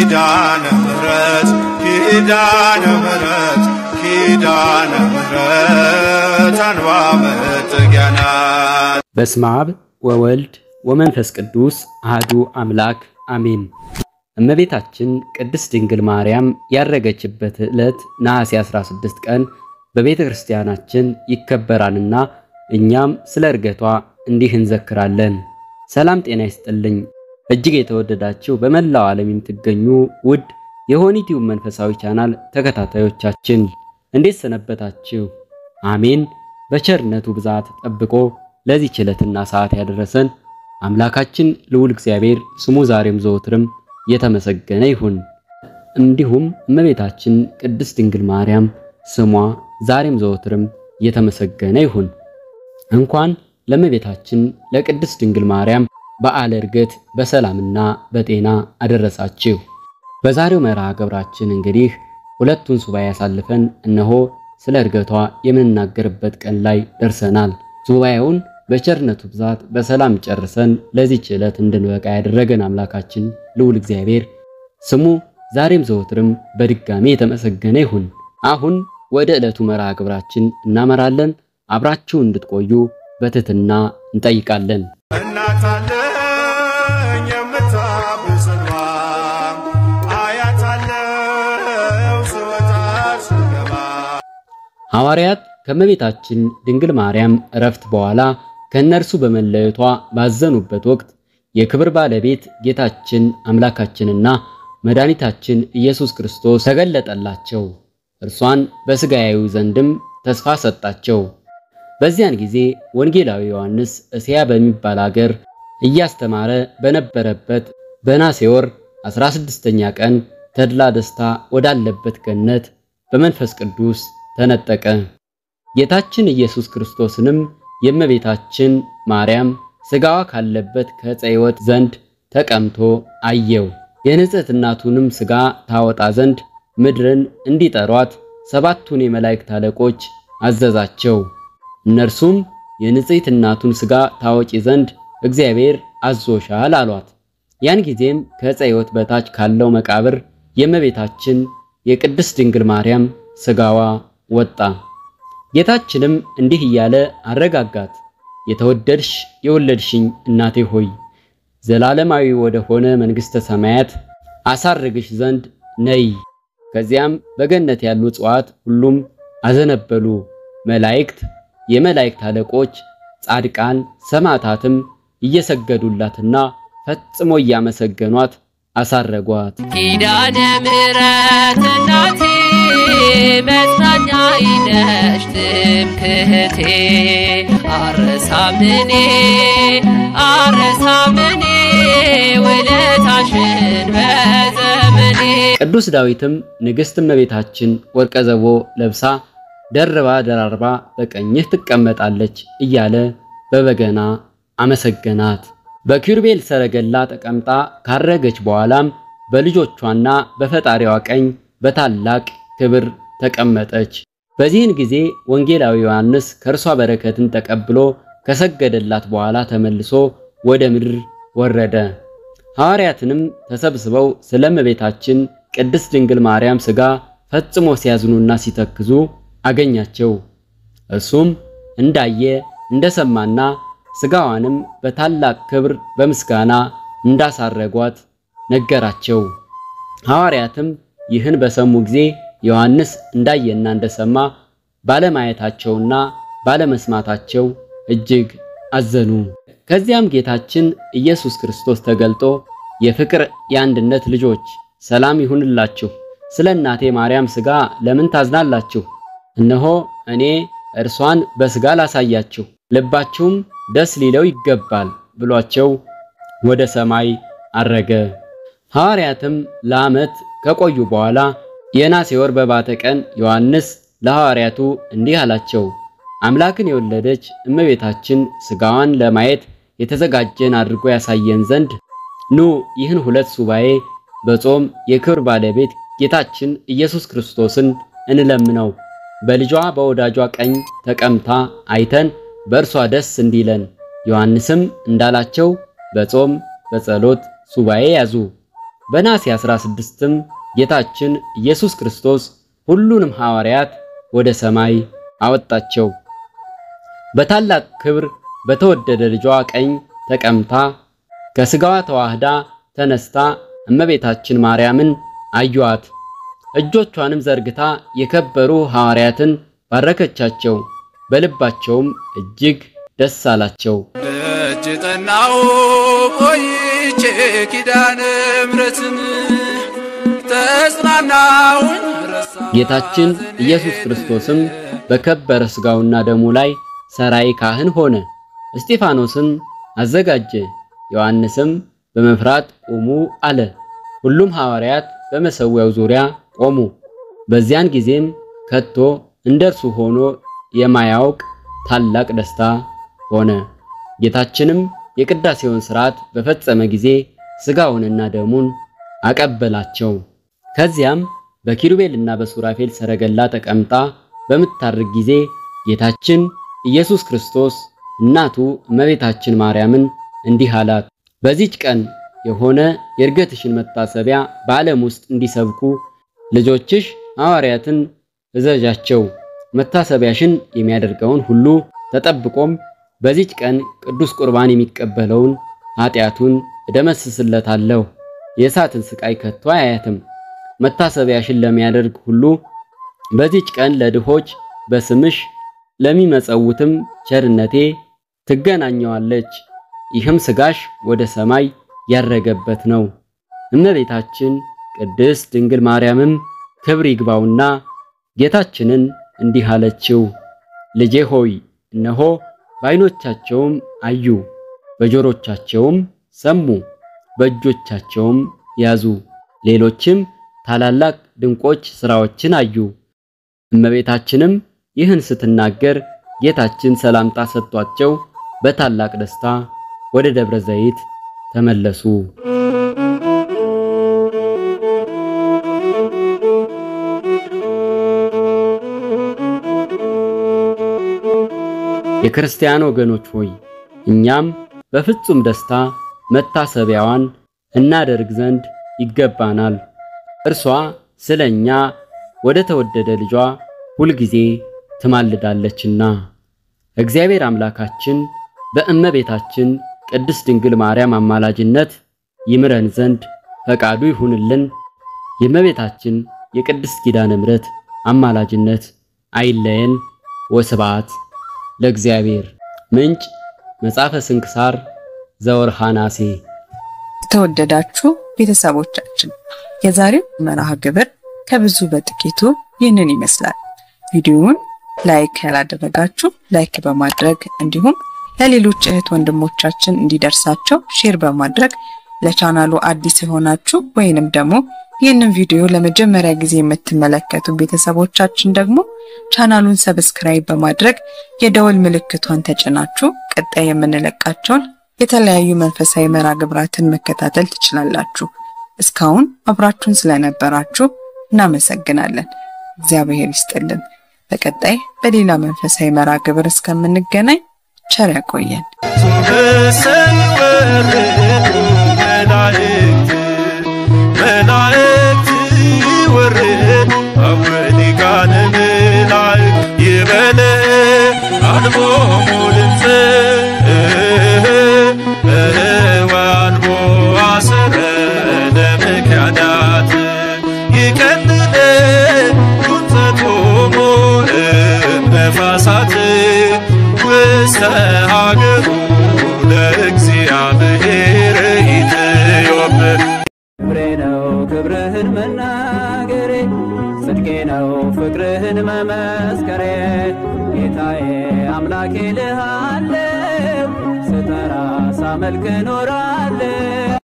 ኪዳነ ምሕረት ኪዳነ ምሕረት ኪዳነ ምሕረት አንባ መጠጊያ ናት። በስመ አብ ወወልድ ወመንፈስ ቅዱስ አህዱ አምላክ አሜን። እመቤታችን ቅድስት ድንግል ማርያም ያረገችበት ዕለት ነሐሴ 16 ቀን በቤተ ክርስቲያናችን ይከበራልና እኛም ስለ ዕርገቷ እንዲህ እንዘክራለን። ሰላም ጤና ይስጥልኝ። እጅግ የተወደዳችሁ በመላው ዓለም የምትገኙ ውድ የሆኒቲዩብ መንፈሳዊ ቻናል ተከታታዮቻችን እንዴት ሰነበታችሁ? አሜን። በቸርነቱ ብዛት ጠብቆ ለዚህ ዕለትና ሰዓት ያደረሰን አምላካችን ልዑል እግዚአብሔር ስሙ ዛሬም ዘወትርም የተመሰገነ ይሁን። እንዲሁም እመቤታችን ቅድስት ድንግል ማርያም ስሟ ዛሬም ዘወትርም የተመሰገነ ይሁን። እንኳን ለእመቤታችን ለቅድስት ድንግል ማርያም በዓለ ዕርገት በሰላምና በጤና አደረሳችሁ። በዛሬው መርሃ ግብራችን እንግዲህ ሁለቱን ሱባኤ ያሳልፈን እነሆ ስለ ዕርገቷ የምንናገርበት ቀን ላይ ደርሰናል። ሱባኤውን በቸርነቱ ብዛት በሰላም ጨርሰን ለዚህች ዕለት እንድንበቃ ያደረገን አምላካችን ልዑል እግዚአብሔር ስሙ ዛሬም ዘወትርም በድጋሚ የተመሰገነ ይሁን። አሁን ወደ ዕለቱ መርሃ ግብራችን እናመራለን። አብራችሁ እንድትቆዩ በትህትና እንጠይቃለን። እናት አለኝ የምታብስ እንባ አያት አለው ስወጣ ስገባ ሐዋርያት ከእመቤታችን ድንግል ማርያም እረፍት በኋላ ከእነርሱ በመለየቷ ባዘኑበት ወቅት የክብር ባለቤት ጌታችን አምላካችንና መድኃኒታችን ኢየሱስ ክርስቶስ ተገለጠላቸው። እርሷን በሥጋ ያዩ ዘንድም ተስፋ ሰጣቸው። በዚያን ጊዜ ወንጌላዊ ዮሐንስ እስያ በሚባል አገር እያስተማረ በነበረበት በነሐሴ ወር 16ኛ ቀን ተድላ ደስታ ወዳለበት ገነት በመንፈስ ቅዱስ ተነጠቀ። ጌታችን ኢየሱስ ክርስቶስንም የእመቤታችን ማርያም ሥጋዋ ካለበት ከዕፀ ሕይወት ዘንድ ተቀምቶ አየው። የንጽሕት እናቱንም ሥጋ ታወጣ ዘንድ ምድርን እንዲጠሯት ሰባቱን የመላእክት አለቆች አዘዛቸው። እነርሱም የንጽሕት እናቱን ሥጋ ታወጪ ዘንድ እግዚአብሔር አዞሻል አሏት። ያን ጊዜም ከዕፀ ሕይወት በታች ካለው መቃብር የእመቤታችን የቅድስት ድንግል ማርያም ሥጋዋ ወጣ። ጌታችንም እንዲህ እያለ አረጋጋት። የተወደድሽ የወለድሽኝ እናቴ ሆይ ዘላለማዊ ወደ ሆነ መንግሥተ ሰማያት አሳርግሽ ዘንድ ነይ። ከዚያም በገነት ያሉ እጽዋት ሁሉም አዘነበሉ። መላእክት፣ የመላእክት አለቆች፣ ጻድቃን፣ ሰማዕታትም እየሰገዱላትና ፈጽሞ እያመሰገኗት አሳረጓት። ኪዳነ ምሕረት እናቴ መጽናኛዬ ነሽ ትምክህቴ አረሳምኔ አረሳምኔ ውለታሽን በዘመኔ ቅዱስ ዳዊትም ንግሥት እመቤታችን ወርቀ ዘቦ ለብሳ ደርባ ደራርባ በቀኝህ ትቀመጣለች እያለ በበገና አመሰገናት። በኪሩቤል ሰረገላ ተቀምጣ ካረገች በኋላም በልጆቿና በፈጣሪዋ ቀኝ በታላቅ ክብር ተቀመጠች። በዚህን ጊዜ ወንጌላዊ ዮሐንስ ከእርሷ በረከትን ተቀብሎ ከሰገደላት በኋላ ተመልሶ ወደ ምድር ወረደ። ሐዋርያትንም ተሰብስበው ስለ እመቤታችን ቅድስት ድንግል ማርያም ሥጋ ፈጽሞ ሲያዝኑና ሲተክዙ አገኛቸው። እርሱም እንዳየ እንደሰማና ሥጋዋንም በታላቅ ክብር በምስጋና እንዳሳረጓት ነገራቸው። ሐዋርያትም ይህን በሰሙ ጊዜ ዮሐንስ እንዳየና እንደሰማ ባለማየታቸውና ባለመስማታቸው እጅግ አዘኑ። ከዚያም ጌታችን ኢየሱስ ክርስቶስ ተገልጦ የፍቅር የአንድነት ልጆች ሰላም ይሁንላችሁ፣ ስለ እናቴ ማርያም ሥጋ ለምን ታዝናላችሁ? እነሆ እኔ እርሷን በሥጋ ላሳያችሁ፣ ልባችሁም ደስ ሊለው ይገባል ብሏቸው ወደ ሰማይ አረገ። ሐዋርያትም ለዓመት ከቆዩ በኋላ የነሐሴ ወር በባተ ቀን ዮሐንስ ለሐዋርያቱ እንዲህ አላቸው። አምላክን የወለደች እመቤታችን ሥጋዋን ለማየት የተዘጋጀን አድርጎ ያሳየን ዘንድ ኑ ይህን ሁለት ሱባኤ በጾም የክብር ባለቤት ጌታችን ኢየሱስ ክርስቶስን እንለምነው። በልጇ በወዳጇ ቀኝ ተቀምታ አይተን በእርሷ ደስ እንዲለን። ዮሐንስም እንዳላቸው በጾም በጸሎት ሱባኤ ያዙ። በነሐሴ 16ም ጌታችን ኢየሱስ ክርስቶስ ሁሉንም ሐዋርያት ወደ ሰማይ አወጣቸው። በታላቅ ክብር በተወደደ ልጇ ቀኝ ተቀምጣ ከሥጋዋ ተዋህዳ ተነስታ እመቤታችን ማርያምን አዩአት። እጆቿንም ዘርግታ የከበሩ ሐዋርያትን ባረከቻቸው። በልባቸውም እጅግ ደስ አላቸው። ደጅ ጠናው ቆይቼ ኪዳነ ምሕረትን ተጽናናሁኝ ረሳ ጌታችን ኢየሱስ ክርስቶስም በከበረ ሥጋውና ደሙ ላይ ሰራይ ካህን ሆነ። እስጢፋኖስም አዘጋጀ። ዮሐንስም በመፍራት ቁሙ አለ። ሁሉም ሐዋርያት በመሠዊያው ዙሪያ ቆሙ። በዚያን ጊዜም ከቶ እንደርሱ ሆኖ የማያውቅ ታላቅ ደስታ ሆነ። ጌታችንም የቅዳሴውን ሥርዓት በፈጸመ ጊዜ ሥጋውንና ደሙን አቀበላቸው። ከዚያም በኪሩቤልና በሱራፌል ሰረገላ ተቀምጣ በምታርግ ጊዜ ጌታችን ኢየሱስ ክርስቶስ እናቱ እመቤታችን ማርያምን እንዲህ አላት። በዚች ቀን የሆነ የእርገትሽን መታሰቢያ በዓለም ውስጥ እንዲሰብኩ ልጆችሽ ሐዋርያትን እዘዣቸው። መታሰቢያሽን የሚያደርገውን ሁሉ ተጠብቆም በዚች ቀን ቅዱስ ቁርባን የሚቀበለውን ኃጢአቱን እደመስስለታለሁ። የእሳትን ስቃይ ከቶ አያያትም። መታሰቢያሽን ለሚያደርግ ሁሉ በዚች ቀን ለድሆች በስምሽ ለሚመጸውትም ቸርነቴ ትገናኘዋለች። ይህም ሥጋሽ ወደ ሰማይ ያረገበት ነው። እመቤታችን ቅድስት ድንግል ማርያምም ክብር ይግባውና ጌታችንን እንዲህ አለችው፣ ልጄ ሆይ እነሆ በዓይኖቻቸውም አዩ፣ በጆሮቻቸውም ሰሙ፣ በእጆቻቸውም ያዙ፣ ሌሎችም ታላላቅ ድንቆች ሥራዎችን አዩ። እመቤታችንም ይህን ስትናገር ጌታችን ሰላምታ ሰጥቷቸው በታላቅ ደስታ ወደ ደብረ ዘይት ተመለሱ። የክርስቲያን ወገኖች ሆይ እኛም በፍጹም ደስታ መታሰቢያዋን እናደርግ ዘንድ ይገባናል። እርሷ ስለኛ ወደ ተወደደ ልጇ ሁልጊዜ ትማልዳለችና። እግዚአብሔር አምላካችን በእመቤታችን ቅድስት ድንግል ማርያም አማላጅነት ይምረን ዘንድ ፈቃዱ ይሁንልን። የእመቤታችን የቅድስት ኪዳነ ምሕረት አማላጅነት አይለየን። ወስብሐት ለእግዚአብሔር። ምንጭ መጽሐፈ ስንክሳር ዘወርኃ ነሐሴ። የተወደዳችሁ ቤተሰቦቻችን የዛሬው መርሃ ግብር ከብዙ በጥቂቱ ይህንን ይመስላል። ቪዲዮውን ላይክ ያላደረጋችሁ ላይክ በማድረግ እንዲሁም ለሌሎች እህት ወንድሞቻችን እንዲደርሳቸው ሼር በማድረግ ለቻናሉ አዲስ የሆናችሁ ወይንም ደግሞ ይህንን ቪዲዮ ለመጀመሪያ ጊዜ የምትመለከቱ ቤተሰቦቻችን ደግሞ ቻናሉን ሰብስክራይብ በማድረግ የደወል ምልክቷን ተጭናችሁ ቀጣይ የምንለቃቸውን የተለያዩ መንፈሳዊ መርሃ ግብራትን መከታተል ትችላላችሁ። እስካሁን አብራችሁን ስለነበራችሁ እናመሰግናለን። እግዚአብሔር ይስጥልን። በቀጣይ በሌላ መንፈሳዊ መርሃ ግብር እስከምንገናኝ ቸር ያቆየን። በሰማይ ወረዱ መላእክት መላእክት ወረዱ አወሊቃነ መላእክት ይበለ አልቦሙ ድምፀ ወአልቦ አሰረ ለምክያዳት ይቀልለ ቁንጸቶሙ እምነፋሳት ውስተ ሀገሩ ለእግዚአብሔር ኢትዮጵ ክብሬ ነው ክብርህን መናገሬ ጽድቄ ነው ፍቅርህን መመስከሬ ጌታዬ አምላኬ ልሃለው ስጠራ ሳመልክ እኖራለሁ